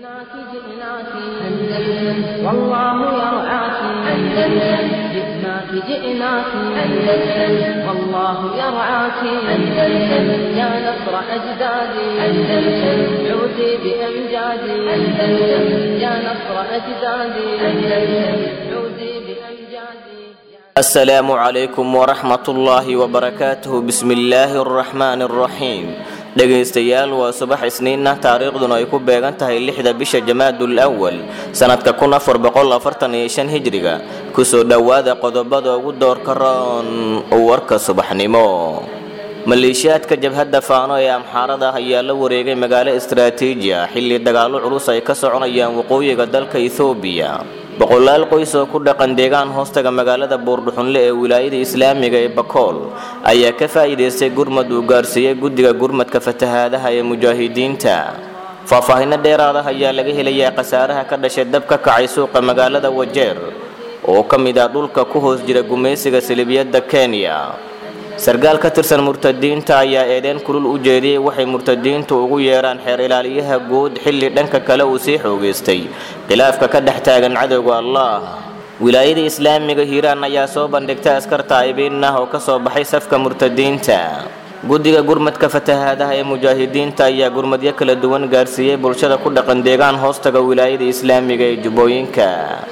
جئناك جئناك أندلس والله يرعاك أندلس جئناك جئناك أندلس والله يرعاك أندلس يا نصر أجدادي أندلس عودي بأمجادي أندلس يا نصر أجدادي أندلس عودي بأمجادي السلام عليكم ورحمة الله وبركاته بسم الله الرحمن الرحيم dhegaystayaal waa subax isniin ah taariikhduna ay ku beegan tahay lixda bisha jamaadul awal sanadka kun afar boqol afartan iyo shan hijriga kusoo dhowaada qodobada ugu doorka roon warka subaxnimo maleeshiyaadka jabhadda faano ee amxaarada ah ayaa la wareegay magaalo istaraatiiji ah xilli dagaallo culus ay ka soconayaan waqooyiga dalka ethoobiya boqolaal qoys oo ku dhaqan deegaan hoostaga magaalada buurdhuxunle ee wilaayada islaamiga ee bakool ayaa ka faa'iidaystay gurmad uu gaarsiiyey guddiga gurmadka fatahaadaha ee mujaahidiinta faahfaahinno dheeraad ah ayaa laga helayaa khasaaraha ka dhashay dab ka kacay suuqa magaalada wajeer oo ka mid ah dhulka ku hoos jira gumaysiga salibiyadda kenya sarkaal ka tirsan murtadiinta ayaa eedeen kulul u jeediyey waxay murtadiintu ugu yeedhaan xeer ilaaliyaha guud xilli dhanka kale uu sii xoogaystay khilaafka ka dhex taagan cadowga allah wilaayada islaamiga hiiraan ayaa soo bandhigtay askar taa'ibiin ah oo ka soo baxay safka murtadiinta guddiga gurmadka fatahaadaha ee mujaahidiinta ayaa gurmadyo kala duwan gaarsiiyey bulshada ku dhaqan deegaan hoostaga wilaayada islaamiga ee jubbooyinka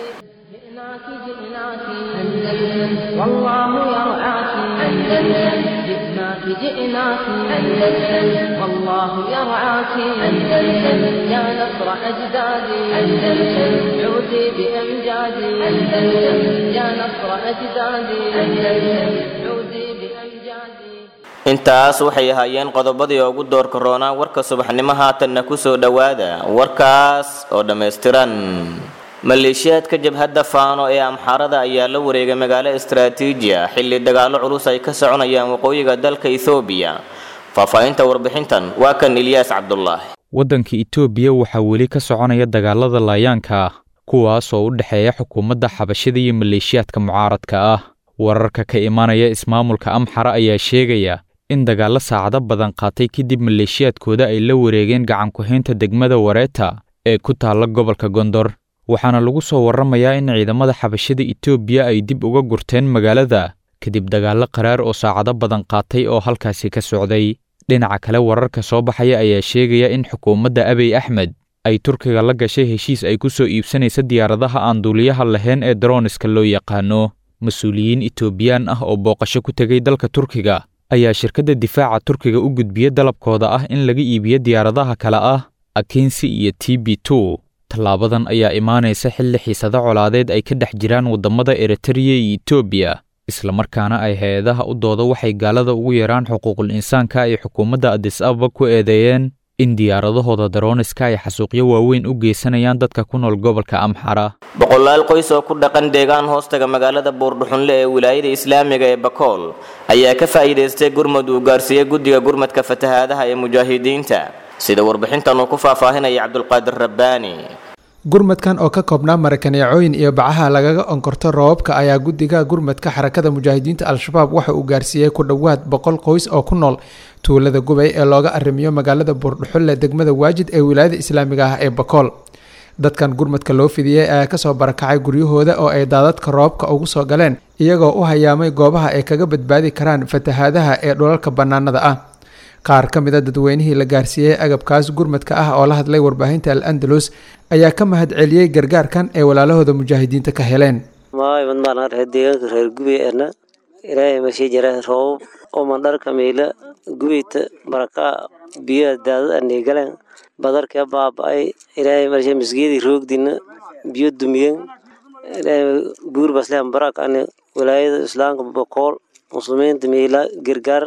جئناك جئناك أندلس والله يرعاك أندلس جئناك جئناك أندلس والله يرعاك أندلس يا نصر أجدادي أندلس عودي بأمجادي أندلس يا نصر أجدادي أندلس عودي بأمجادي intaas waxay ahaayeen qodobadii ugu doorka roonaa warka subaxnimo haatanna kusoo dhowaada warkaas oo dhammaystiran maleeshiyaadka jabhadda faano ee amxaarada ayaa la wareegay magaalo istaraatiiji ah xilli dagaallo culus ay ka soconayaan waqooyiga dalka ethoobiya faahfaahinta warbixintan waa kan ilyaas cabdulaahi waddanka itoobiya waxaa weli ka soconaya dagaalada laayaanka ah kuwaas oo u dhexeeya xukuumadda xabashida iyo maleeshiyaadka mucaaradka ah wararka ka imaanaya ismaamulka amxara ayaa sheegaya in dagaallo saacado badan qaatay kadib maleeshiyaadkooda ay la wareegeen gacanku-haynta degmada wareeta ee ku taalla gobolka gondor waxaana lagu soo warramayaa in ciidamada xabashada itoobiya ay dib uga gurteen magaalada kadib dagaallo qaraar oo saacado badan qaatay oo halkaasi ka socday dhinaca kale wararka soo baxaya ayaa sheegaya in xukuumadda abiy axmed ay turkiga la gashay heshiis ay ku soo iibsanaysa diyaaradaha aan duuliyaha lahayn ee daroniska loo yaqaano mas-uuliyiin itoobiyaan ah oo booqasho ku tegay dalka turkiga ayaa shirkadda difaaca turkiga u gudbiya dalabkooda ah in laga iibiyo diyaaradaha kale ah akensi iyo t b two tallaabadan ayaa imaanaysa xilli xiisado colaadeed ay ka dhex jiraan waddamada eritreya iyo etoobiya islamarkaana ay hay-adaha u dooda waxay gaalada ugu yeeraan xuquuqul insaanka ay xukuumadda adis ababa ku eedeeyeen in diyaaradahooda daroniska ay xasuuqyo waaweyn u geysanayaan dadka ku nool gobolka amxara boqolaal qoys oo ku dhaqan deegaan hoostaga magaalada buurdhuxunle ee wilaayada islaamiga ee bakool ayaa ka faa'iidaystay gurmad uu gaarsiiyey guddiga gurmadka fatahaadaha ee mujaahidiinta sida warbixintan uu ku faahfaahinaya cabdulqaadir rabbaani gurmadkan oo ka koobnaa marakaneecooyin iyo bacaha lagaga onkorto roobabka ayaa guddiga gurmadka xarakada mujaahidiinta al-shabaab waxa uu gaarsiiyey ku dhowaad boqol qoys oo ku nool tuulada gubay ee looga arrimiyo magaalada buurdhuxulle degmada waajid ee wilaayada islaamiga ah ee bakool dadkan gurmadka loo fidiyey ayaa kasoo barakacay guryahooda oo ay daadadka roobka ugu soo galeen iyagoo u hayaamay goobaha ay kaga badbaadi karaan fatahaadaha ee dhulalka bannaanada ah qaar ka mid a dadweynihii la gaarsiiyey agabkaas gurmadka ah oo la hadlay warbaahinta al andalus ayaa ka mahad celiyey gargaarkan ay walaalahooda mujaahidiinta ka heleen maaymad maarnaa reer deegaanka reer gubey ana ilaahay masii jira roobab oo mandharka miila gubeyta barakaa biyaha daadad anay galeen badarka baaba-ay ilaahay marshe masgeedii roogdina biyo dumiyen ilaahay buur baslehan barak ane walaayada islaamka bokool muslimiinta miila gargaar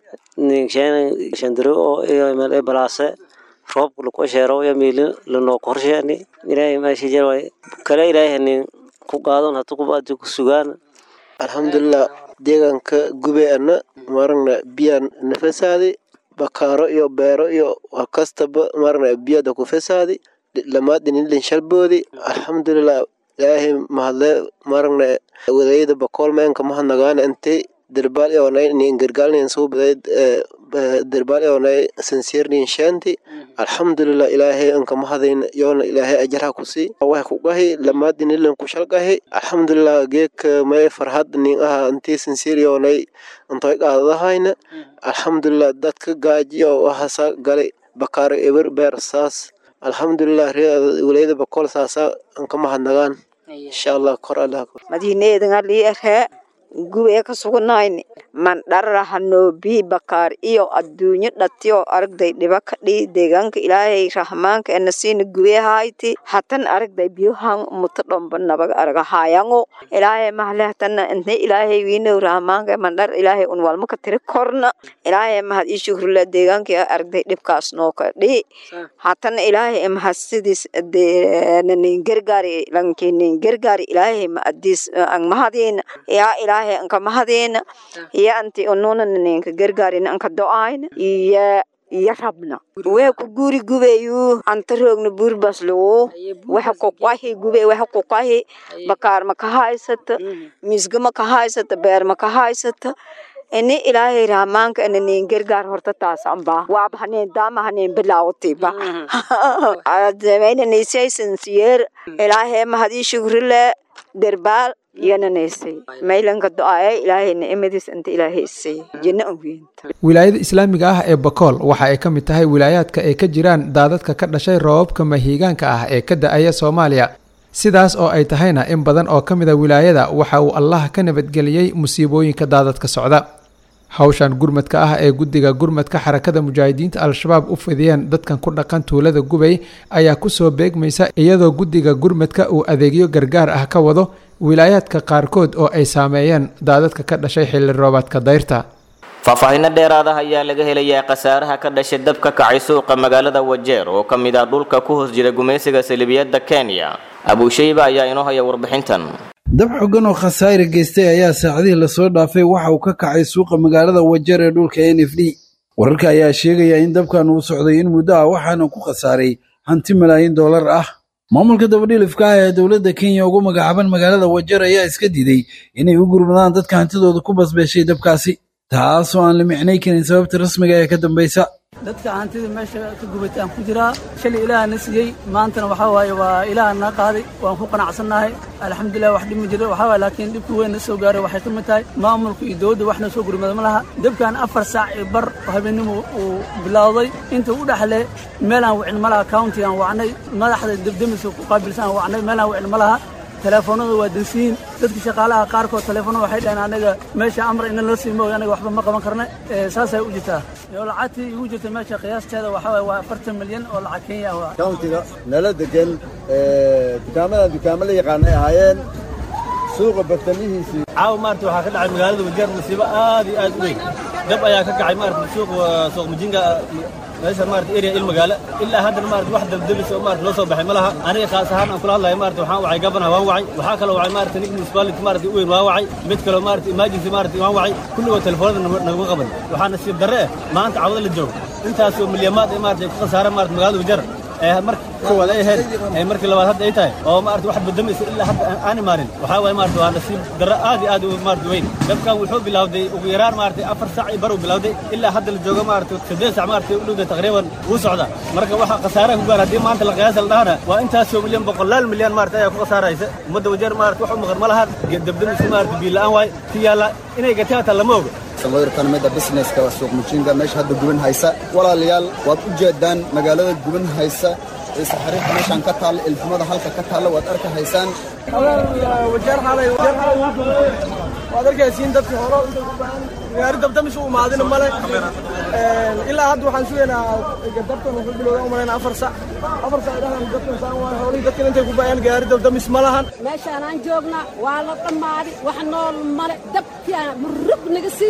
shandaro oo balaase roobka laku sheero ya miili lanoo qorsheeni ilaahay maashi jir kale ilaahay hanin ku qaadon hata kubaadi ku sugaan alxamdulilah deegaanka gube ana maragna biyaa na fasaadi bakaaro iyo beero iyo kastaba maragna biyada ku fasaadi lamaadinilin shalboodi alxamdulilah ilaahay mahadle maragna walaayada bakool meenka mahadnagaana intay derbaal eonay nin gargaalnin suubaday derbaal eonay sinsiirnin sheenti alxamdulilah ilaahay anka mahadayn yoona ilaahay ajarha kusii wax kugahi lamaadinilan kushalgahi alxamdulilah geeka may farhad nin aha intii sinsiir yoonay intoy qaadadahayna alxamdulilah dadka gaajiyo wahasa galay bakaaro eber beer saas alxamdulilah wilayada bakool saasa anka mahadnagaan insha allah kor allah madiineedan alii erhee gubee ka suganayni mandharahano bii bakaar iyo adduunyo dhatiyo aragday dhiba ka dhii deegaanka ilaahay rahmaanka enasiina gubee hayti hatan aragday biyohan muto dhomba nabaga araga hayango ilaahay mahle hatana intay ilaahay wiinow rahmaanka mandhar ilaahay un walma ka tiri korna ilaahay mahad ii shukrula deegaanka aragday dhibkaas noo ka dhii hatana ilaahay mahad sidiis nin gargaari lankinin gargaari ilaahay ma adiis ang mahadiina yaa ilaahay anka mahadiina iyo anti ununa ninka gargaarina anka do-ayna iyo iyo rabna waxa ku guri gubayu anta roogna burbaslowo waxa ku qahi gube waxa ku qahi bakaar ma ka haysata misga ma ka haysata beer ma ka haysata ini ilaahay rahmaanka ina nin gargaar horta taas amba waaba haneen daama haneen bilaawatiba adameyna niisaysan siyeer ilaahay mahadii shukrile derbaal iyonanaysay maylanka do-aaye ilaahay nicmadiis inta ilaahay isay jinno ogeynta wilaayada islaamiga ah ee bakool waxa ay ka mid tahay wilaayaadka ay ka jiraan daadadka ka dhashay roobabka mahiigaanka ah ee ka da-aya soomaaliya sidaas oo ay tahayna in badan oo ka mid a wilaayada waxa uu allah ka nabadgeliyey musiibooyinka daadadka socda hawshan gurmadka ah ee guddiga gurmadka xarakada mujaahidiinta al-shabaab u fidiyeen dadkan ku dhaqan tuulada gubay ayaa kusoo beegmaysa iyadoo guddiga gurmadka uu adeegyo gargaar ah ka wado wilaayaadka qaarkood oo ay saameeyeen daadadka ka dhashay xilli roobaadka dayrta faahfaahinno dheeraada ayaa laga helayaa khasaaraha ka dhashay dab ka kacay suuqa magaalada wajeer oo ka mid ah dhulka ku hoos jira gumaysiga salibiyadda kenya abuushayba ayaa inoo haya warbixintan dab xogan oo khasaare geystay ayaa saacadihii lasoo dhaafay waxa uu ka kacay suuqa magaalada wajeer ee dhulka n f d wararka ayaa sheegaya in dabkan uu socday in muddo ah waxaana ku khasaaray hanti malaayiin dollar ah maamulka dabadhilifka ah ee dowladda kenya ugu magacaaban magaalada wajeer ayaa iska diiday inay u gurmadaan dadka hantidooda ku basbeeshay dabkaasi taasoo aan la micnay karin sababta rasmiga ee ka dambaysa dadka hantida meesha ka gubatay aan ku jiraa shalay ilaaha na siiyey maantana waxaa waaye waa ilaaha na qaaday waan ku qanacsannahay alxamdulilah wax dhib ma jiro waxaa waaye laakiin dhibkii weyn na soo gaaray waxay ka mid tahay maamulka iyo dowladda wax na soo gurmada ma laha dabkan afar saac iyo bar habeenimo uu bilowday inta u dhexle meelaan wicin ma laha county aan wacnay madaxda debdemiska ku qaabilsan aan wacnay meelaan wicin ma laha teleefoonada waa dansiyin dadka shaqaalaha qaarkood teleefoonada waxay dhaheen anaga meesha amar ina la siimo anaga waxba ma qaban karna saasay u jirtaa iyo lacagtii igu jirta meesha qiyaasteeda waxaa waaye waa afartan milyan oo lacag kenya ah countiga nala degan dukaamadan dukaamo la yaqaanay ahaayeen suuqa bartamihiisii caawa maarata waxaa ka dhacay magaalada wajeer musiibo aad iyo aad u weyn dab ayaa ka kacay maarata suuqa suuq mujinga meesha maarata area il magaalo ilaa haddana maarata wax dabdabis oo maarata loo soo baxay ma laha aniga khaas ahaan aan kula hadlayo maarata waxaan wacay gabana waan wacay waxaa kaloo wacay maarata nig municipality maarata u weyn waan wacay mid kaloo maarata emergency maarata waan wacay kulligoo telefoonada naguma qaban waxaa nasiib darre eh maanta cawada la joogo intaasoo milyamaad ee maarata ku khasaareen maarata magaalada wajeer ee marka koowaad ay ahayd ee markii labaad hadda ay tahay oo maarata wax badamaysa ilaa hadda aan imaanin waxaa waaye maarata waa nasiib darro aad iyo aad u maarata weyn dabkan wuxuu bilowday ugu yaraan maarata afar sac iyo bar uu bilowday ilaa hadda la joogo maarata saddeed sac maarata u dhowda taqriiban wuu socda marka waxa khasaaraha ku gaar haddii maanta la qiyaasa la dhahana waa intaasoo milyan boqolaal milyan maarata ayaa ku khasaaraysa ummadda wajeer maarata wax u maqan ma lahan dabdamiska maarata biil la'aan waaye ki yaalla inay gatay hataa lama oga sawirkan mida businesska suuq mujinga meesha hadda guban haysa walaalayaal waad u jeedaan magaalada guban haysa saxariirta meeshaan ka taalla ilfumada halka ka taalla waad arka haysaan waad arkaysiin dadkii hore gaari dabdamish u imaadina male ilaa hadda waxaan sugaynaa dabkan wuxuu bilowda umalayna afar sac afar sac dhahan dadkan saan waay howlihii dadkan intay ku baayaan gaari dabdamis ma lahan meeshaan aan joognaa waa la dhammaaday wax nool male dabkiaa murug naga sii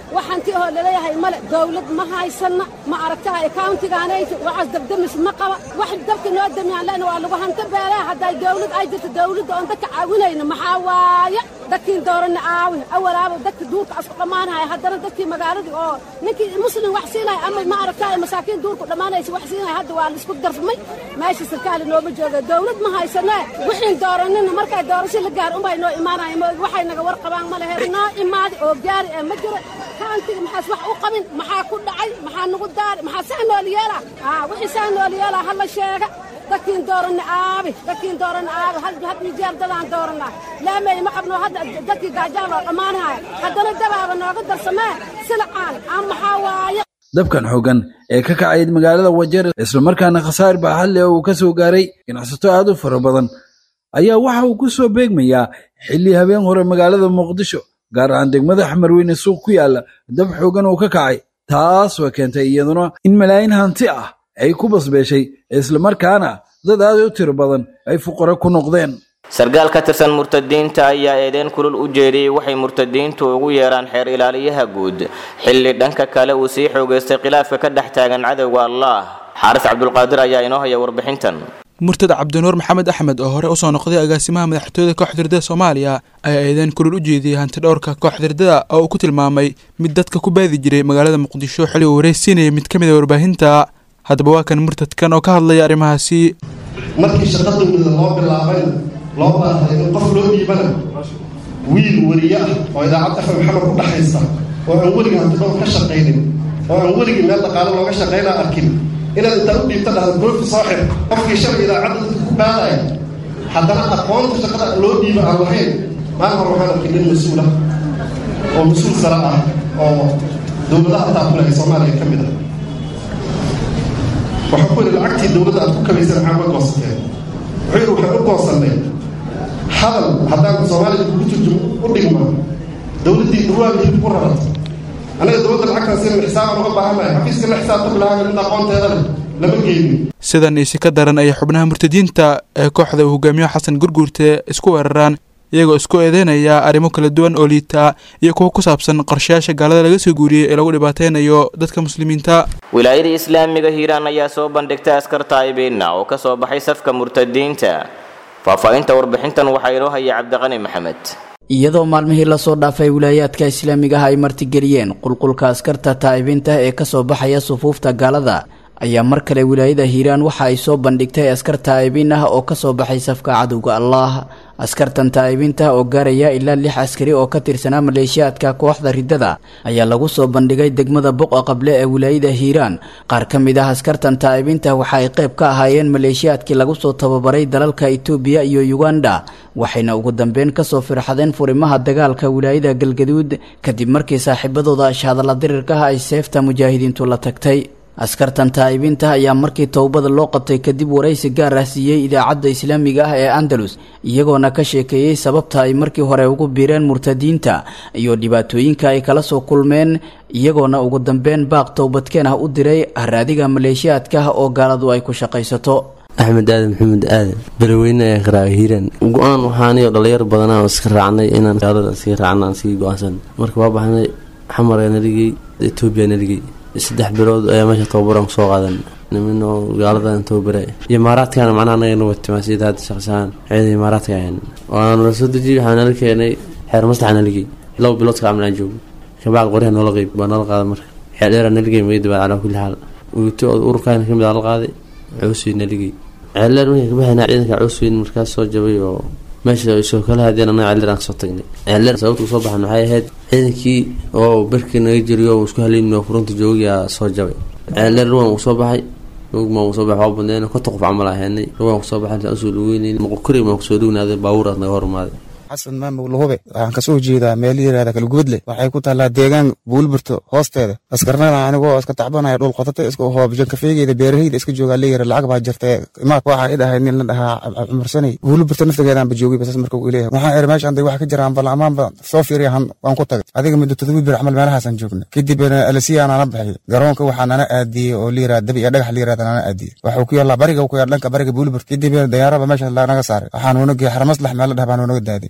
waxaanti oo laleeyahay male dawlad ma haysanna ma aragtaha akauntigaanayta waxaas dabdamis ma qaba wax dabka noo damiyaan lena waa lagu hanto beelaha hadday dawlad ay jirto dawladda oon dadka caawinayna maxaa waaye dadkiin dooranna aawi awalaaba dadka duurka asku dhammaanaya haddana dadkii magaaladii oo ninkii muslim wax siinaya ama ma aragtahay masaakiin duurku dhammaanaysa wax siinaya hadda waa laisku darfmay meesha sarkaali nooma jooga dawlad ma haysanee wixiin dooranina markay doorasho la gaar unbay noo imaanaya maogi waxay naga war qabaan ma lehe noo imaadi oo gaari ee ma jiro kaantiga maxaas wax u qabin maxaa ku dhacay maxaa nagu daari maxaa saa nool yeela aa wixii saa nool yeela hala sheega dadkiin dooranna aabi dadkiin dooranna aabi hal had iyo jeer dadaan dooranaa laamey ma qabno hadda dadkii gaajaan loo dhammaanaya haddana dabaaba nooga darsamee silacaan aan maxaa waaye dabkan xooggan ee ka kacayd magaalada wajeer islamarkaana khasaar baaxadle uu ka soo gaaray ganacsato aad u fara badan ayaa waxa uu ku soo beegmayaa xilli habeen hore magaalada muqdisho gaar ahaan degmada xamarweyne suuq ku yaalla dab xooggan uu ka kacay taas waa keentay iyaduna in malaayiin hanti ah ay ku basbeeshay islamarkaana dad aad u tiro badan ay fuqaro ku noqdeen sarkaal ka tirsan murtadiinta ayaa eedeyn kulul u jeediyey waxay murtadiintu ugu yeeraan xeer ilaaliyaha guud xilli dhanka kale uu sii xoogaystay khilaafka ka dhex taagan cadowga allah xaaris cabdulqaadir ayaa inoo haya warbixintan murtad cabdinuur maxamed axmed oo hore usoo noqday agaasimaha madaxtooyada kooxda hirdada soomaaliya ayaa eedeyn kulul u jeediyey hanti dhowrka kooxda hirdada oo uu ku tilmaamay mid dadka ku baadi jiray magaalada muqdisho xilli uu wareysiinayay mid ka mid a warbaahinta haddaba waa kan murtadkan oo ka hadlaya arrimahaasi markii shaqa dowlada loo bilaabayna loo baahay in qof loo dhiibana wiil weriye ah oo idaacadda fm maxamed ku dhexaysa oo aan weligii hantidhowr ka shaqaynin oo aan weligii meel dhaqaale looga shaqaynaa arkin inaad intaad u dhiibta dhahda goofi soo xir qofkii shalay idaacadda dadka ku baadaya haddana aqoonta shaqada loo dhiiba aan lahayn maalin hore waxaan arkay nin mas-uul ah oo mas-uul sare ah oo dowladaha taakulahay soomaaliya ka mid ah waxaa ku yidhi lacagtii dowladda aad ku kabaysan maxaa uga goosateen wuxuu yidhi waxaan u goosannay hadal haddaan soomaaliya kugu turjumo u dhigma dowladdii dhawaaga hilib ku rarat anaga dowladda lacagtaan sinan xisaabaan uga baahannahay xafiiska la xisaabta bilaaga mid aqoonteeda leh lama geynin sidan isi ka daran ayay xubnaha murtadiinta ee kooxda uu hogaamiyo xasan gurguurte isku weeraraan iyagoo isku eedeynaya arrimo kala duwan oo liita iyo kuwa ku saabsan qorshayaasha gaalada laga soo guuriyey ee lagu dhibaateynayo dadka muslimiinta wilaayada islaamiga hiiraan ayaa soo bandhigtay askar taa'ibiina oo ka soo baxay safka murtadiinta faahfaahinta warbixintan waxaa inoo haya cabdiqani maxamed iyadoo maalmihii lasoo dhaafay wilaayaadka islaamiga ah ay martigeliyeen qulqulka askarta taa'ibiinta ee kasoo baxaya sufuufta gaalada ayaa mar kale wilaayada hiiraan waxa ay soo bandhigtay askar taa'ibiin ah oo kasoo baxay safka cadowga allah askartan taa'ibiinta oo gaaraya ilaa lix askari oo ka tirsanaa maleeshiyaadka kooxda riddada ayaa lagu soo bandhigay degmada boqa qable ee wilaayada hiiraan qaar ka mid ah askartan taa'ibiinta waxa ay qayb ka ahaayeen maleeshiyaadkii lagu soo tababaray dalalka itoobiya iyo yuganda waxayna ugu dambeyn kasoo firxadeen furimaha dagaalka wilaayada galgaduud kadib markii saaxiibadooda ashhadalla dirirkaha ay seefta mujaahidiintu la tagtay askartan taa'ibiinta ayaa markii towbada loo qabtay kadib waraysi gaar ah siiyey idaacadda islaamiga ah ee andalus iyagoona ka sheekeeyey sababta ay markii hore ugu biireen murtadiinta iyo dhibaatooyinka ay kala soo kulmeen iyagoona ugu dambeyn baaq towbadkeen ah u diray haraadiga maleeshiyaadka oo gaaladu ay ku shaqaysato axmed aadan maxamed aadan beraweyne ee qaraaga hiiraan go-aan waxaaniyo dhalinyar badanaa oo iska raacnay inaan gaalada sii raacna aan sii go-aansan marka waa baxnay xamara naligey etoobiya naligey saddex bilood ayaa meesha tababaran kusoo qaadan nimin oo gaaladan tababara imaaraadkana macnaha anagana watimaa sida hadda shaqsahaan ciida imaaraadka ahayn waana nala soo dejiyey waxaa nala keenay xeer maslaxa naligey laba bilood ka camal aan joogo kabacdi qoryaha noola qeyb baa nala qaaday marka xeer dheera naligey magadabaad calaa kulli xaal wito ururkaana kamid aa la qaaday coosweyn naligey ceeldheer markay kabaxayna ciidanka coosweyn markaas soo jabay oo meesha soo kala hadeen anaga ceeldheer aan kasoo tagnay ceeldheer sababta kusoo baxan waxay ahayd ciidankii oo berkii naga jiriyo oo isku haleyn oo furunta joogiyaa soo jabay ceeldheer ruwan uu soo baxay rugma uu soo baxay waa badneen konta qof camal ahaynay ruwan kusoo baxay intaan usoo dhaweynayn moqokuri maan kusoo dhawnaaday baabuuraad naga hormaaday xasan maamug lahube waxaan kasoo jeedaa meel yirahda kalgubadle waxay ku taallaa deegaan buulburto hoosteeda askarnada anigoo iska tacbanaya dhul qotata iska hoobjan kafeegeyda beeraheyda iska joogaa leeyara lacag baa jirta imaad waxaa idhahay nin la dhahaa cumarsanay buulburto naftigeedaan ba joogay basas marka uu leeyahay waxaan iri meeshaan day wax ka jiraan bal amaanba soo fiiriya waan ku tagay adiga muddo todoba bir camal meelahaasaan joogna kadib alasiyaa nana baxay garoonka waxaa nana aadiyey oo liyiraa dabi iyo dhagax liyirahda nana aadiyey waxuu ku yaallaa bariga ku yaal dhanka bariga buulburt kadib dayaaraba meesha naga saaray waxaan unaga xarmaslax meel la dhah baan unaga daaday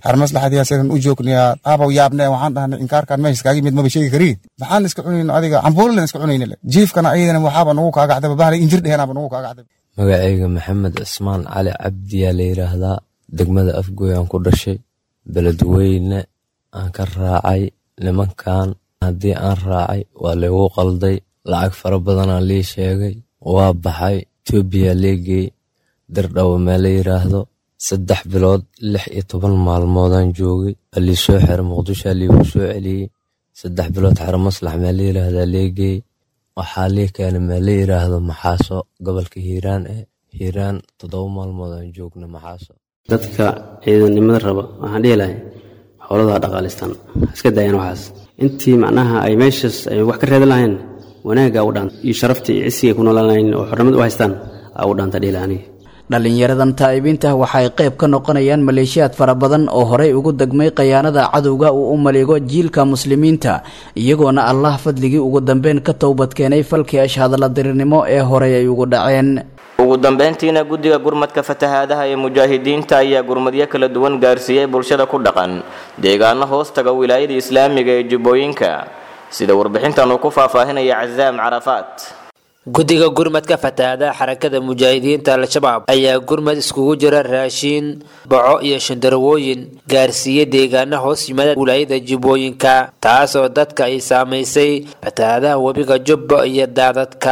armaslaxadiyaa sidan u joognayaa aabaw yaabne waxaan dhahnay inkaarkaan meesha iskaaga yimid maba sheegi kariin maxaan iska cunayno adiga cambuulilan iska cunayna le jiifkana ayadana waxaaba nugu kaagacdaba bahalay injir dheheenaaba nugu kaagacdaba magacayga maxamed cismaan cali cabdiyaa la yidhaahdaa degmada afgoy aan ku dhashay beledweyne aan ka raacay nimankan haddii aan raacay waa laygu qalday lacag fara badanaa lii sheegay waa baxay etoobiya leegey dirdhawo mee la yidhaahdo saddex bilood lix iyo toban maalmoodaan joogay waa lii soo xira muqdishoa liigu soo celiyey saddex bilood xero maslax mee la yidhaahdaa leegey waxaa lii keenay mee la yidhaahdo maxaaso gobolka hiiraan eh hiiraan toddoba maalmoodaan joogna maxaaso dadka ciidannimada raba waxaan dhihi lahay howladaha dhaqaalistaan iska daayaan waxaas intii macnaha ay meeshaas ay wax ka reedan lahayn wanaagga u dhaanta iyo sharaftii iyo cisigay ku noolaan lahayn oo xornimad u haystaan aa u dhaanta dhihi laha aniga dhallinyaradan taa'ibiinta waxa ay qayb ka noqonayaan maleeshiyaad fara badan oo horey ugu degmay khayaanada cadowga uu u maligo jiilka muslimiinta iyagoona allah fadligii ugu dambeyn ka towbadkeenay falkii ashhadalla dirirnimo ee horey ay ugu dhaceen ugu dambeyntiina guddiga gurmadka fatahaadaha ee mujaahidiinta ayaa gurmadyo kala duwan gaarsiiyey bulshada ku dhaqan deegaano hoos taga wilaayada islaamiga ee jubbooyinka sida warbixintan uu ku faahfaahinaya casaam carafaat guddiga gurmadka fatahaadaha xarakada mujaahidiinta al-shabaab ayaa gurmad iskugu jira raashiin baco iyo shandarwooyin gaarsiiyey deegaano hoos yimaada wilaayada jubbooyinka taasoo dadka ay saamaysay fatahaadaha webiga jubba iyo daadadka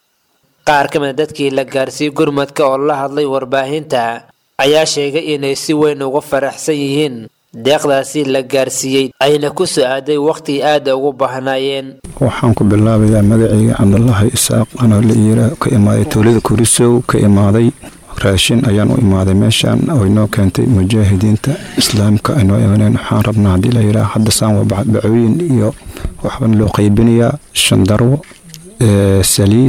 qaar ka mida dadkii la gaarsiiyey gurmadka oo la hadlay warbaahinta ayaa sheegay inay si weyn uga faraxsan yihiin deeqdaasi la gaarsiiyey ayna ku soo aaday wakhti aada ugu baahnaayeen waxaan ku bilaabayaa magacayga cabdulaahi isaaq anoo la iira ka imaaday tuulada kurisow ka imaaday raashin ayaan u imaaday meeshaan oo inoo keentay mujaahidiinta islaamka aynoo imaneen waxaan rabnaa haddii la yidhaha hadda saan waa bacooyin iyo waxbaan loo qaybinayaa shandarwo saliid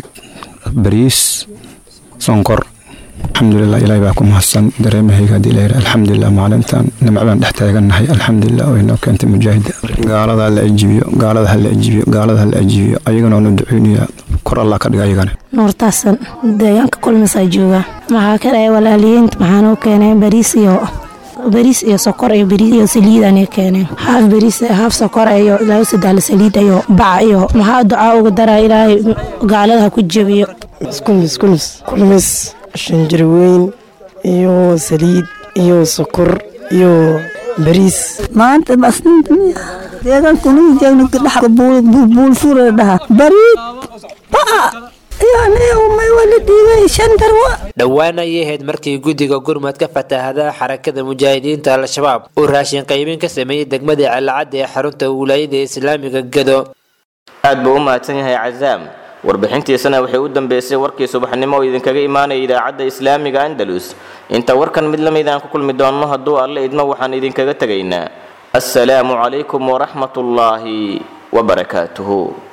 bariis sonkor alxamdulilah ilahay baa ku mahadsan dareemahayga haddii la yidhaha alxamdulilah maalintan nimcadaan dhex taagannahay alxamdulilah oo inoo keentay mujaahida gaalada hala ajibiyo gaalada hala ajibiyo gaalada hala ajibiyo ayagana waanu duceynayaa kor allah ka dhiga ayagana nuurtaasan deegaanka kulmisaa joogaa maxaa ka dhahay walaaliyiinta maxaan u keenay bariis iyo bariis iyo sokor iyo bariis iyo saliidaan keeneen haaf bariis haaf sokor iyo laba sadaal saliid iyo baca iyo maxaa ducaa uga daraa ilaahay gaalada ha ku jebiyo kulmis kulmis kulmis shanjarweyn iyo saliid iyo sokor iyo bariis maanta deegaankunijegnkadhaxa buulfura dhaha bariid ba'a dhowaan ayay ahayd markii guddiga gurmadka fatahaadaha xarakada mujaahidiinta al-shabaab uu raashin qaybin ka sameeyey degmada calacadda ee xarunta wilaayada islaamiga gado aad buu u mahadsan yahay casaam warbixintiisana waxay u dambeysay warkii subaxnimo oo idinkaga imaanaya idaacadda islaamiga andalus inta warkan mid lamid aan ku kulmi doonno hadduu alle idmo waxaan idinkaga tegaynaa assalaamu calaykum waraxmatullaahi wabarakaatuhu